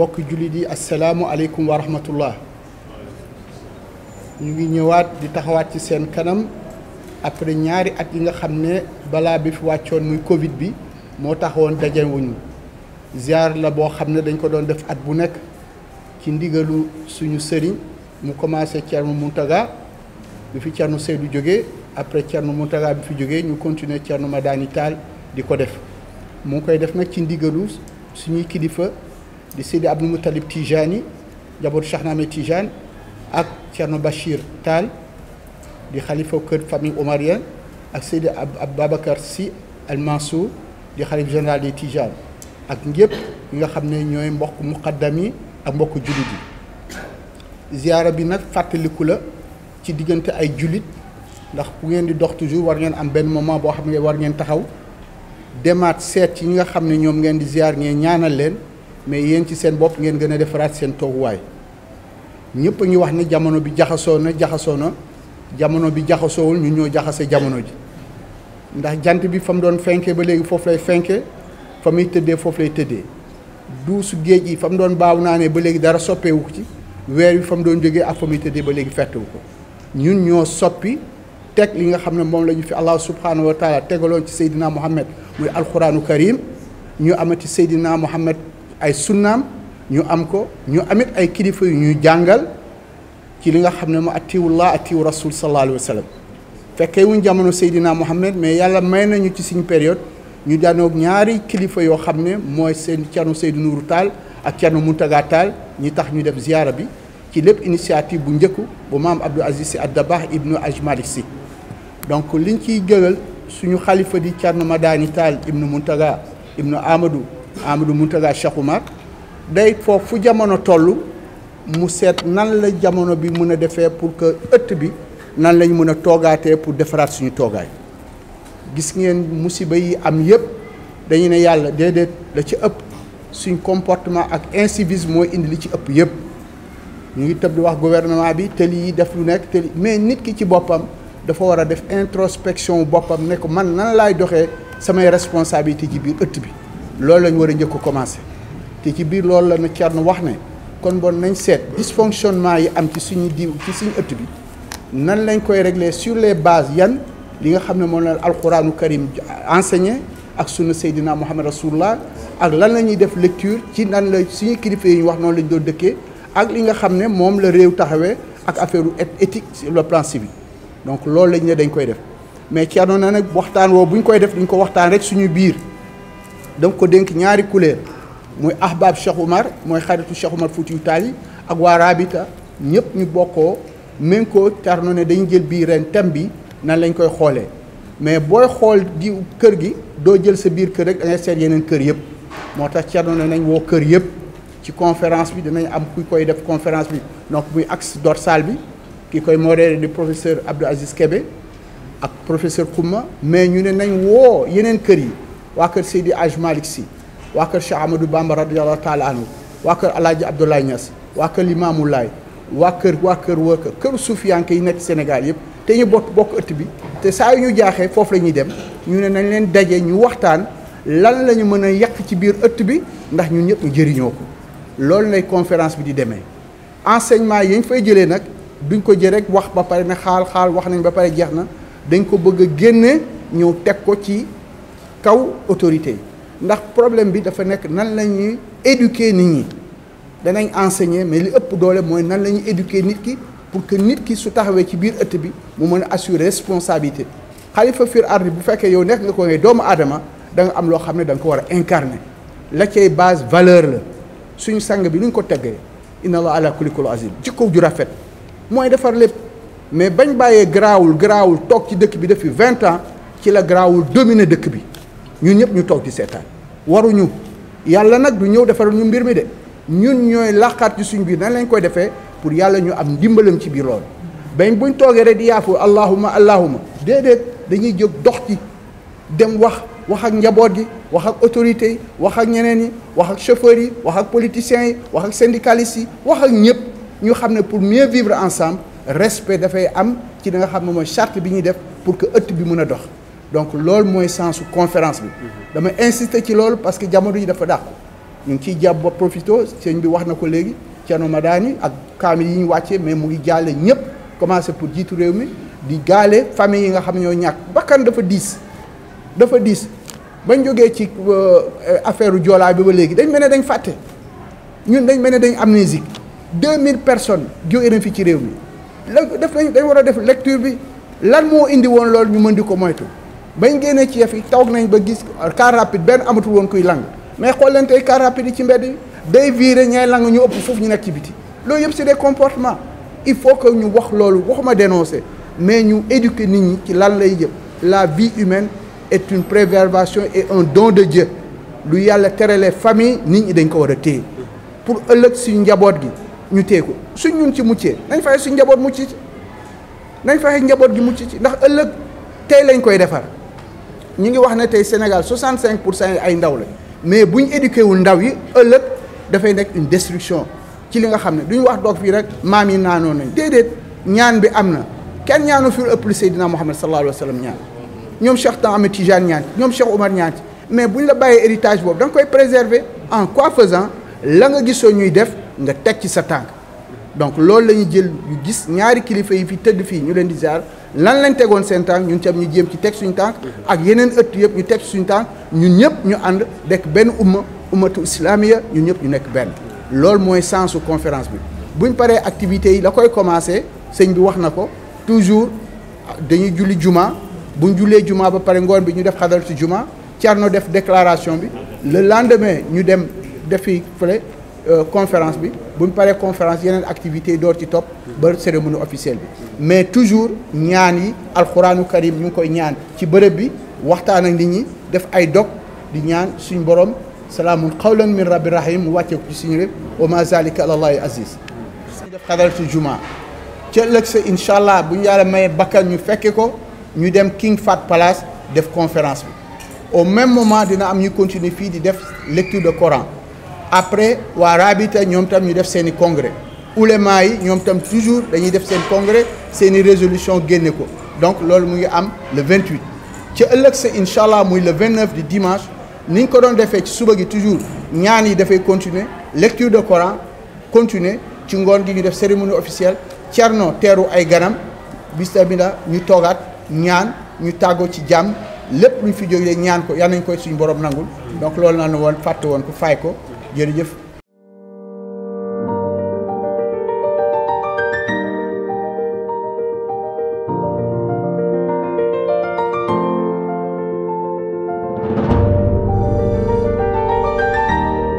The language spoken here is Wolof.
mbokk jullit yi asalaamu aleykum wa rahmatullah ñu ngi ñëwaat di taxawaat ci seen kanam après ñaari at yi nga xam ne balaa bi fi wàccoon muy Covid bi moo taxawoon dajewuñu ziar la boo xam ne dañ ko doon def at bu nekk ci ndigalu suñu sëriñ mu commencé Thierno Mountaga bi fi Thierno Seydou jógee après Thierno Mountaga bi fi jógee ñu continuer Thierno Madani Tall di ko def mu ngi koy def nag ci ndigalu suñuy kilifa di Seydi Abdou Moutalib Tijani njabootu Cheikh Ahmed Tijane ak Thierno Bachir Tall di xalifa kër famille omarienne ak Seydi Ababacar Sy Al Mansour di xalif général des Tijane ak ñëpp ñi nga xam ne ñooy mbokk muqaddam yi ak mbokk jullit yi ziyaara bi nag fàttaliku la ci diggante ay jullit ndax bu ngeen di dox toujours war ngeen am benn moment boo xam ne war ngeen taxaw demaat seet ci ñi nga xam ne ñoom ngeen di ziyaar ngeen ñaanal leen mais yéen ci seen bopp ngeen gën a defaraat seen tooguwaay ñëpp a ngi wax ne jamono bi jaxasoo na jaxasoo na jamono bi jaxasoowul ñu ñoo jaxase jamono ji ndax jant bi fa mu doon fenke ba léegi foofu lay fenke fa muy tëddee foofu lay tëddee duusu géej yi fa mu doon baaw naa ne ba léegi dara soppeewu ko ci weer bi fa mu doon jógee ak fa muy tëddee ba léegi fettewu ko ñun ñoo soppi teg li nga xam ne moom la ñu fi allah subhanahu wa taala tegaloon ci Seydina Muhammad muy alquranu karim ñu amati Seydina Muhammad ay sunnaam ñu am ko ñu amit ay kilifa yu ñuy jàngal ci li nga xam ne mu atiwullah atiwu rasul sallallahu alayhi wa sallam fekkee wuñ jamono Seydina Muhammad mais yàlla may nañu ci suñu période ñu daanoog ñaari kilifa yoo xam ne mooy seen Thierno Seydou Nourou Tall ak Thierno Mountaga Tall ñi tax ñu def ziyaara bi ci lépp initiative bu njëkku bu maam Abdou Aziz Sy Ad-Dabakh ibnu Aj Malik Sy donc liñ ciy gëgal suñu xalifa di Thierno Madani Tall ibnu Mountaga ibnu Amadou Amadou Mountaga Cheikh Oumar day foofu fu jamono toll mu seet nan la jamono bi mën a defee pour que ëtt bi nan lañ mën a toogaatee pour defaraat suñu toogaay gis ngeen musiba yi am yëpp dañu ne yàlla déedéet la ci ëpp suñ comportement ak incivisme mooy indi li ci ëpp yëpp ñu ngi tëb di wax gouvernement bi tëli yi def lu nekk tëli mais nit ki ci boppam dafa war a def introspection boppam ne ko man nan laay doxee samay responsabilité ci biir ëtt bi loolu lañ war a njëkk a commencé te ci biir loolu la na Thierno wax ne kon bon nañ seet dysfonctionnement yi am ci suñu diw ci suñu ëtt bi nan lañ koy régler sur les bases yan li nga xam ne moom la alquranu karim enseigné ak sunna Seydina Muhammad rasulullah ak lan la ñuy def lecture ci nan la suñu kilifa yi ñu wax noonu lañ doon dëkkee ak li nga xam ne moom la réew taxawee ak affaire éthique sur le plan civil donc loolu lañ ne dañ koy def mais Thierno na nag waxtaan woo bu ñu koy def duñ ko waxtaan rek suñu biir donc ko dénk ñaari couleur mooy ahbab Cheikh Oumar mooy xaritu Cheikh Oumar Foutiyou Tall yi ak waa Rabita ñëpp ñu bokkoo même ko Thierno ne dañu jël bii ren thème bi nan lañ koy xoolee mais booy xool di kër gi doo jël sa biir kër rek da ngay seet yeneen kër yëpp moo tax Thierno ne nañ woo kër yëpp ci conférence bi dinañ am ku koy def conférence bi donc muy axe dorsal bi ki koy modéré di professeur Abdou Aziz Kébé ak professeur Kouma mais ñu ne nañ woo yeneen kër yi waa kër Seydi Aj Malick Sy waa kër Cheikh Amadou Bamba radiallahu taala anhu waa kër Alaaji Abdoulaye Niass waa kër Limamou Laye waa kër waa kër waa kër këru suufiyanke yi nekk Sénégal yëpp te ñu bokk bokk ëtt bi te saa yu ñu jaaxee foofu la ñuy dem ñu ne nañ leen daje ñu waxtaan lan la ñu mën a yàq ci biir ëtt bi ndax ñun ñëpp ñu jëriñoo ko loolu lay conférence bi di demee enseignement yi ñu fay jëlee nag duñ ko jël rek wax ba pare ne xaal xaal wax nañ ba pare jeex na dañ ko bëgg a génne ñëw teg ko ci kaw autorité yi ndax problème bi dafa nekk nan la ñuy éduquer nit ñi danañ enseigner mais li ëpp doole mooy nan la ñuy éduquer nit ki pour que nit ki su taxawee ci biir ëtt bi mu mën a assurer responsabilité xalifa fir ardi bu fekkee yow nekk nga ko ngay doomu aadama da nga am loo xam ne da nga ko war a incarner la cay base valeur la suñu sang bi ni ñu ko teggee inna allah ala kulli kulli azim jikko ju rafet mooy defar lépp mais bañ bàyyee garaawul garaawul toog ci dëkk bi depuis vingt ans ci la garaawul dominer dëkk bi ñun ñëpp ñu toog di seetaan waruñu yàlla nag du ñëw defaral ñu mbir mi de ñun ñooy laqaat ci suñ biir nan lañ koy defee pour yàlla ñu am ndimbalam ci biir loolu bañ buñ toogee rek di yaafu allahuma allahuma déedéet dañuy jóg dox ci dem wax wax ak njaboot gi wax ak autorités yi wax ak ñeneen yi wax ak chauffeurs yi wax ak politiciens yi wax ak syndicalistes yi wax ak ñëpp ñu xam ne pour mieux vivre ensemble respect dafay am ci da nga xam ne mooy charte bi ñuy def pour que ëtt bi mën a dox donc loolu mooy sensu conférence bi dama insister ci loolu parce que jamono yi dafa dàqu ñu ngi ciy jàpp ba profito sëñ bi wax na ko léegi Thierno Madani ak kaamil yi ñu wàccee mais mu ngi jaale ñëpp commencé pour jiitu réew mi di gaale famille yi nga xam ñoo ñàkk bakkan dafa diis dafa diis bañ jógee ci affaire joolaa bi ba léegi dañ mel ne dañ fàtte ñun dañ mel ne dañ amnésique deux mille personnes jóge na fi ci réew mi la def nañ dañ war a def lecture bi lan moo indi woon loolu ñu mën di ko moytu bañ génnee ci yëf yi toog nañ ba gis car rapide benn amatul woon kuy lang mais xool leen tey car rapide yi ci mbedd yi day viré ñay lang ñu ëpp foofu ñu nekk ci biti loolu yëpp c'est des comportements il faut que ñu wax loolu waxuma dénoncer mais ñu éduquer nit ñi ci lan lay jëm la vie humaine est une préservation et un don de Dieu lu yàlla terale famille nit ñi dañ ko war a téye pour ëllëg suñu njaboot gi ñu téye ko suñ ñun ci muccee nañ fexe suñ njaboot mucc ci nañ fexe njaboot gi mucc ci ndax ëllëg tey lañ koy defar ñu ngi wax ne tey Sénégal 65 pour cent ay ndaw la mais buñ éduqué wul ndaw yi ëllëg dafay nekk une destruction ci li nga xam ne duñu wax doog fii rek maam yi naanoon nañ déedéet ñaan bi am na kenn ñaanu fi ëpp lu Seydina Muhammad sallallahu alayhi wa sallam ñaan ñoom Cheikh Ahmed Tidiane ñaan ñoom Cheikh Oumar ñaan mais buñ la bàyyee héritage boobu da nga koy préserver en quoi faisant la nga gisoo ñuy def nga teg ci sa tànk donc loolu la ñuy jël yu gis ñaari kilifa yi fi tëdd fii ñu leen di ziar lan lañ tegoon seen tànk ñun tam ñu jéem ci teg suñu tànk ak yeneen ëtt yëpp ñu teg suñu tànk ñun ñëpp ñu ànd dekk benn umma ummatu islamiya ñun ñëpp ñu nekk benn loolu mooy sensu conférence bi buñ paree activités yi la koy commencé sëñ bi wax na ko toujours dañuy julli juma buñ jullee juma ba pare ngoon bi ñu def xadal ci juma Thierno def déclaration bi le lendemain ñu dem defi fële conférence bi buñ paree conférence yeneen activités yi door ci topp ba cérémonie officielle bi mais toujours ñaan yi alxuraanu karim ñu ngi koy ñaan ci bërëb bi waxtaan ak nit ñi def ay dog di ñaan suñ borom salaamun qawlan min rabbi rahim mu wàccee ko ci suñu réew wa ma zalika alallahi aziz ñu def xadaratu juma ca ëllëg sa incha allah bu ñu yàlla mayee bakkan ñu fekke ko ñu dem King Fat Palace def conférence bi au même moment dina am ñu continuer fii di def lecture de Coran après waa Rabita ñoom tam ñu def seen i congrès ulema yi ñoom tam toujours dañuy def seen congrès seen i résolution génne ko donc loolu mu ngi am le 28 ca ëllëg sa incha allah muy le 29 di dimanche ni ñu ko doon defee ci suba gi toujours ñaan yi dafay continuer lecture de Coran continuer ci ngoon gi ñu def cérémonie officielle Thierno teeru ay ganam bistamina ñu toogaat ñaan ñu tàggoo ci jàmm lépp luñ fi jógee ñaan ko yal nañ koy suñu borom nangul donc loolu naa ne woon fàtte woon ko fay ko jërëjëf